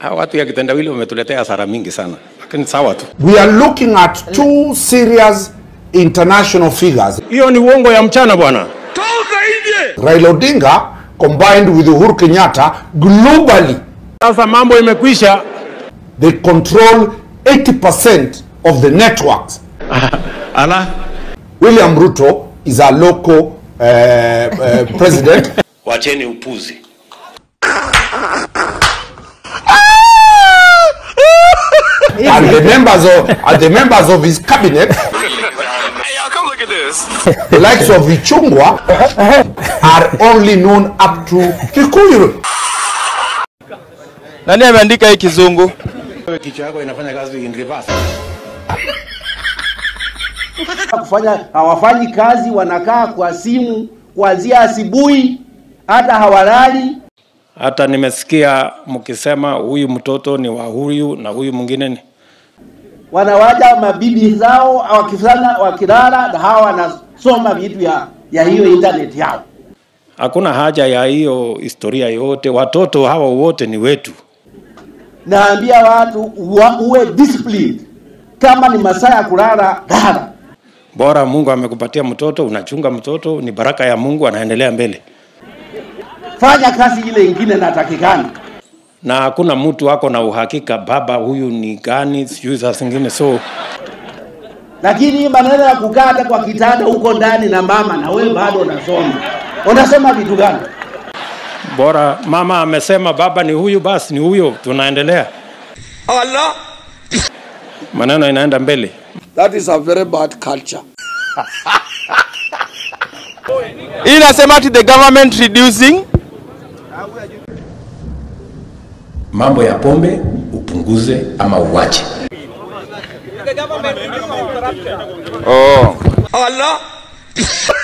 Hawa watu ya kitendawili wametuletea hasara mingi sana, lakini sawa tu. We are looking at two serious international figures. Hiyo ni uongo ya mchana bwana. Raila Odinga combined with Uhuru Kenyatta globally Sasa mambo imekwisha. they control 80% of the networks. Ala, William Ruto is our local uh, uh, president. wacheni upuzi. and the members of and the members of his cabinet, Hey, y'all, come look at this. the likes of Ichungwa, are only known up to Kikuyu. Nani ameandika hii kizungu? Wewe kichwa yako inafanya kazi in reverse. kufanya hawafanyi kazi, wanakaa kwa simu kuanzia asubuhi hata hawalali. Hata nimesikia mkisema huyu mtoto ni wa huyu na huyu mwingine ni Wanawaja mabibi zao wakifanya wakilala, na hawa wanasoma vitu ya, ya hiyo internet yao. hakuna haja ya hiyo historia yote. Watoto hawa wote ni wetu. Naambia watu uwa, uwe disciplined. Kama ni masaa ya kulala, lala. Bora Mungu amekupatia mtoto, unachunga mtoto, ni baraka ya Mungu, anaendelea mbele, Fanya kazi ile ingine natakikana. na hakuna mtu ako na uhakika baba huyu ni gani, sijui saa zingine. So Lakini hii maneno ya kukaa hata kwa kitanda huko ndani na mama na wewe bado unasoma, unasoma vitu gani? bora mama amesema baba ni huyu, basi ni huyo, tunaendelea, Allah. maneno inaenda mbele. That is a very bad culture. Hii inasema ati the government reducing mambo ya pombe upunguze ama uwache. oh. Allah.